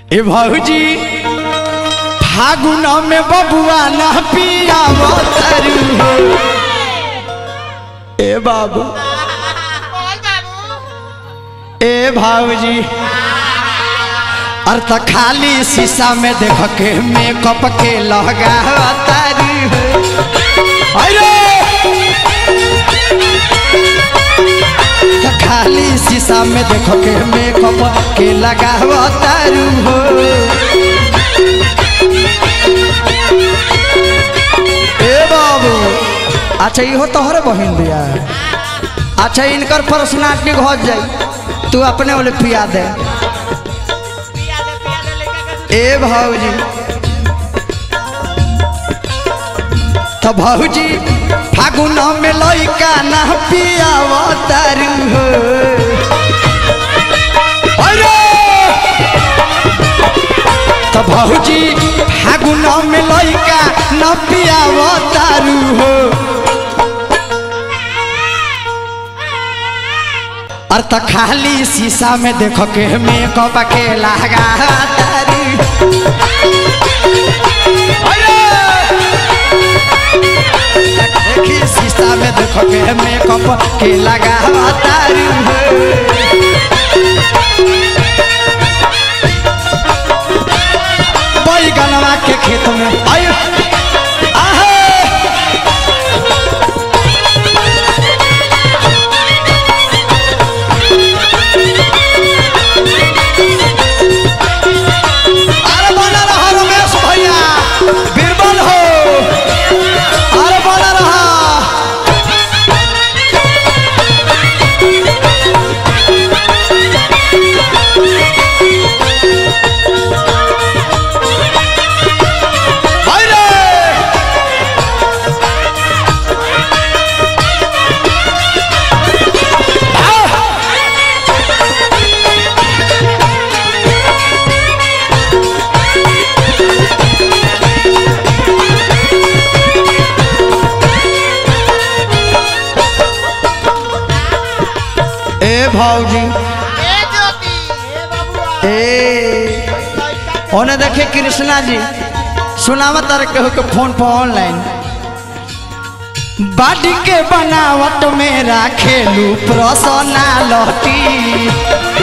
ए भौजी फागुन में बबुआ ना पिया तरू हो ए बाबू बोल बाबू ए भाऊजी अर्थ खाली शीशा में देख के मेकअप के लगा तारी हो अरे त खाली शीशा में देख के मेकअप के लगा तारू हो ए बाबू अच्छा इहो तोहरे बहिन दिया अच्छा इनकर पर्सनालिटी घट जाई तू अपने वाले पिया दे पिया दे पिया दे लेके के ए भाऊजी तो भाऊजी फागुन में लइका ना पियाव तारू हो अरे तो भाऊजी फागुन में लइका ना पियाव तारू हो और तो खाली शीशा में देखो के मेकअप के लगा तारी अरे! देखी शीशा में देखो के मेकअप के लगा तारी बैगनवा के खेत में आयो आहे अरे बना रहा रमेश भैया बीरबल हो अरे बना रहा अरे! आ! ए भाऊजी ए ज्योति ए बाबू ए ओने देखे कृष्णा जी सुनावा तार केहू के फोन पर ऑनलाइन बाडी के बनावट में राखेलू पर्सनालिटी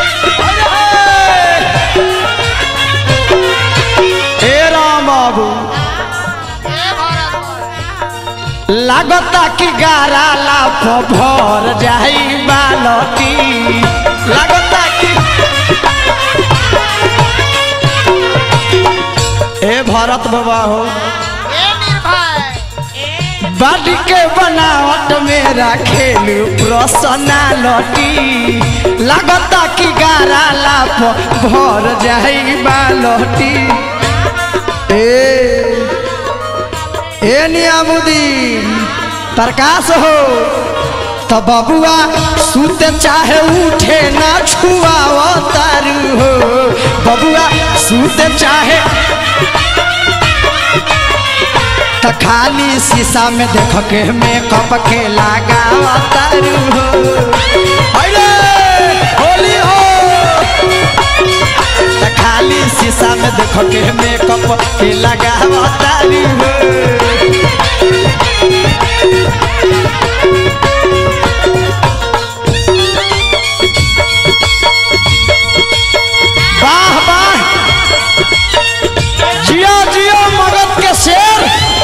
ए राम बाबू ए भरत लागता कि गारा लाप भर जाई बालटी लागता कि ए भारत बाबा हो ए निर्भय ए बाडी के बनावट में राखेल पर्सनालिटी लागता कि गारा लाप भर जाई बालटी ए ए नियामुद्दीन प्रकाश हो तो बबुआ सुते चाहे उठे ना छुआव तारू हो बबुआ सुते चाहे तो खाली शीशा में देख के मेकअप के लगाव तारू हो अरे होली हो तो खाली शीशा में देख के मेकअप के लगाव तारू हो वाह वाह जियो जियो मगध के शेर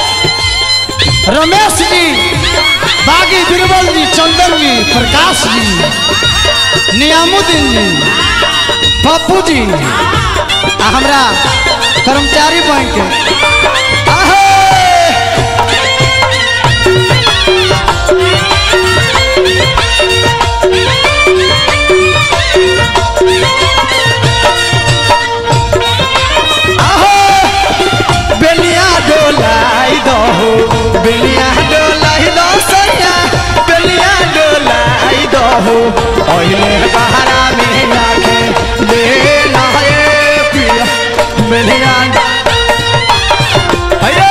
रमेश जी बागी बीरबल जी चंदन जी प्रकाश जी नियामुद्दीन जी पप्पू जी आ हमरा कर्मचारी बैंक के आहे! आहो बेलिया डोलाई दो बेलिया डोलाई दो सैया बेलिया डोलाई दो ओइले बहारा में आके ले लाए पिया बेलिया अरे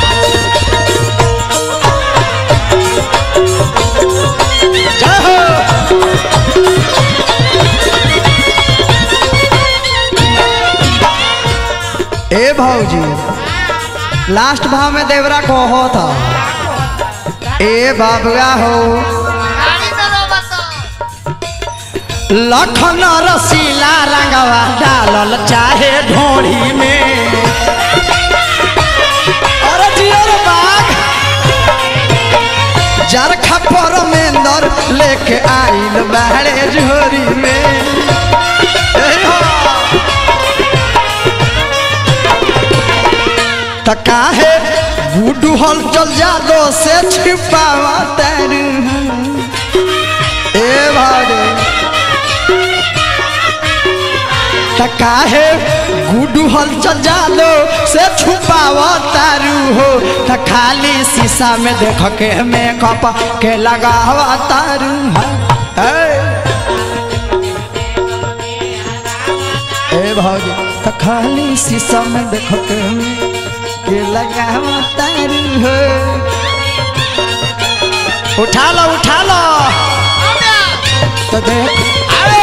जय हो ए भौजी लास्ट भाव में देवरा को हो था ए बाबुआ हो लखन रसीला रंगवा डालल चाहे ढोड़ी में अरे जियो रे बाघ जरखा पर मेंदर लेके आइल बाहरे झोरी में ए हो। त काहे गुडू हल चल जादो से छिपावा तारू ए भागे त काहे गुडू हल चल जादो से छुपावा तारू हो त खाली शीशा में देख के मेकअप के लगावा तारू है ए भागे त खाली शीशा में देख के के लगावा तारू हो उठा लो उठा लो तो देख अरे